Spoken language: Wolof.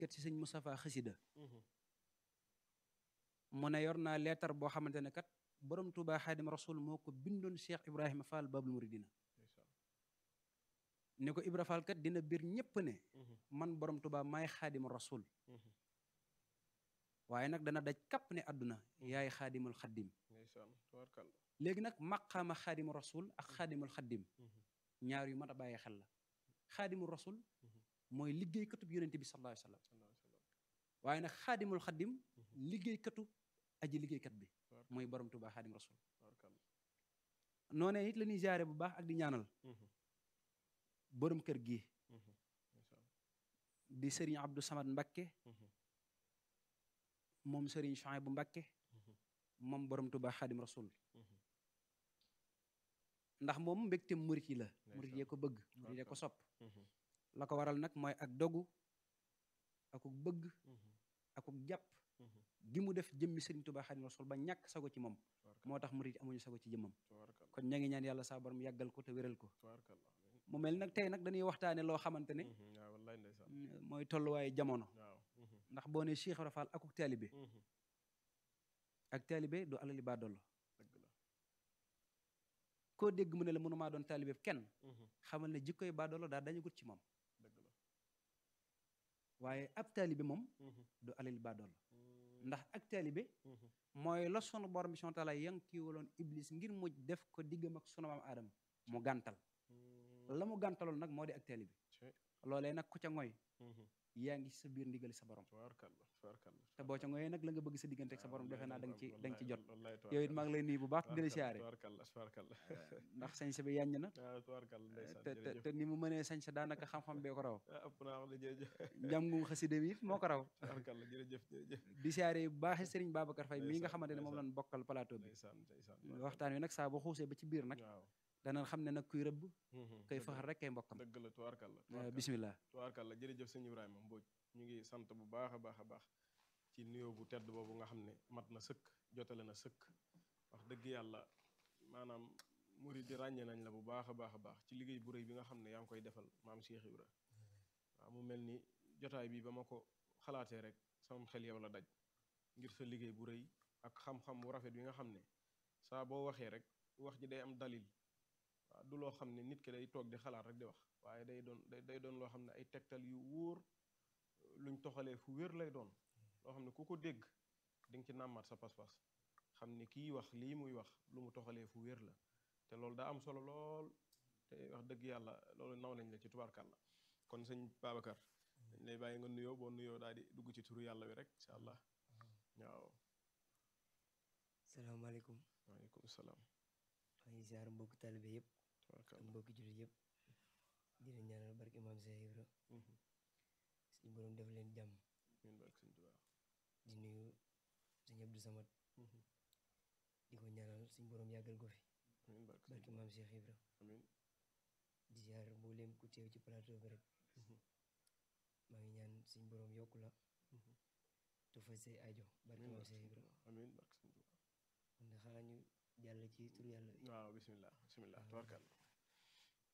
kat ci sëñ Moustapha xasida mu ne yor naa leetar boo xamante ne kat borom Touba Xaadim Rasul moo ko bindoon Cheikh Ibrahima Fall Babul Muridina ne ko Ibra Fall kat dina biir ñépp ne man borom Touba maay Xaadim Rasul waaye nag dana daj kapp ne àdduna yaay xaadimul xaddim léegi nag maqaama xaadimu rasul ak xaadimul xaddim ñaar yu mat a bàyyi xel la xaadimul rasul mooy liggéeykatub yonente bi sallallahu alayhi wa sallam waaye nag xaadimul xaddim liggéeykatu aji liggéeykat bi mooy borom Tuubaa xaadim rasul noonee it la ñuy jaare bu baax ak di ñaanal borom kër gi di sëriñ Abdou Samad Mbakke moom sëriñ Chouaïb bu Mbakke moom borom Tuubaa xaadim rasul ndax moom mbégte murit yi la murit yee ko bëgg murit yee ko sopp la ko waral nag mooy ak dogu akuk bëgg akuk jàpp gi mu def jëmmi sëriñ Tuubaa xaadim rasul ba ñàkk sago ci moom moo tax murit amuñu sago ci jëmmam kon ña ngi ñaan yàlla saa borom yàggal ko te wéral ko mu mel nag tey nag dañuy waxtaane loo xamante ne mooy tolluwaayu jamono ndax boo ne Cheikh Ibra Fall akuk taalibe ak taalibe du alali baa dollo koo dégg mu ne la mënumaa doon taalibe kenn xamal ne jikkoy baa dollo daa dañu gut ci moom waaye ab taalibe moom du alali baa dollo ndax ak taalibe mooy la sunu borom bi subhaanahu wa taala yankiwaloon iblis ngir mu def ko diggam ak sunu maam aadama mu gàntal la mu gàntaloon nag moo di ak taalibe loolee nag ku ca ngoy yaa ngi sa biir ndigali sa borom te boo ca ngoyee nag la nga bëgg sa diggante ak sa borom defe naa da nga ci da nga ci jot yow it maa ngi lay nuyu bu baax di la siyaare ndax sañ sa bi yàññ na te te ni mu mënee sañ sa daanaka xam-xam bee ko raw njàngum xasida mi it moo ko raw di siyaare bu baax Serigne Babacar Faye mii nga xamante ne moom lañ bokkal plateau bi waxtaan wi nag saa boo xuusee ba ci biir nag danañ xam ne nag kuy rëbb koy faxar rek kay mbokkam dëgg la tubaarkàlla bismillah tubaarkàlla jërëjëf sëñ Ibrahima Mbodj ñu ngi sant bu baax a baax a baax ci nuyoo bu tedd boobu nga xam ne mat na sëkk jotale na sëkk wax dëgg yàlla maanaam murid di ràññee nañ la bu baax a baax a baax ci liggéey bu rëy bi nga xam ne yaa ngi koy defal maam Cheikh Ibra waaw mu mel ni jotaay bi ba ma ko xalaatee rek sama xel yow la daj ngir sa liggéey bu rëy ak xam-xam bu rafet bi nga xam ne saa boo waxee rek wax ji day am dalil waaw du loo xam ne nit ki day toog di xalaat rek di wax waaye day doon day doon loo xam ne ay tegtal yu wóor luñ toxalee fu wér lay doon loo xam ne ku ko dégg di nga ci nàmmaat sa pas-pas xam ne kii wax lii muy wax lu mu toxalee fu wér la te loolu daa am solo lool te wax dëgg yàlla loolu naw nañ la ci tubaarkàlla kon sëñ Babacar dañ lay bàyyi nga nuyoo boo nuyoo daal di dugg ci turu yàlla wi rek incha allah waaw. salaamaaleykum. waaleykum salaam. maa ngi ziar mbokki taalibe yëpp. ak mbokki jullit yëpp. di leen ñaanal barke maam Cheikh Ibra. suñu borom def leen jàmm. di nuyu sëñ Abdou Samad. di ko ñaanal suñu borom yàggal ko fi. barke maam Cheikh Ibra. di ziar mboolem ku teew ci plateau bi rek. maa ngi ñaan suñu borom yokku la. te fa say aajo barke maam Cheikh Ibra. amiin barke sëñ Tuubaa. kon xanaa ñu jàll ci tur yàlla. waaw bisimilah bisimilah tubarkalla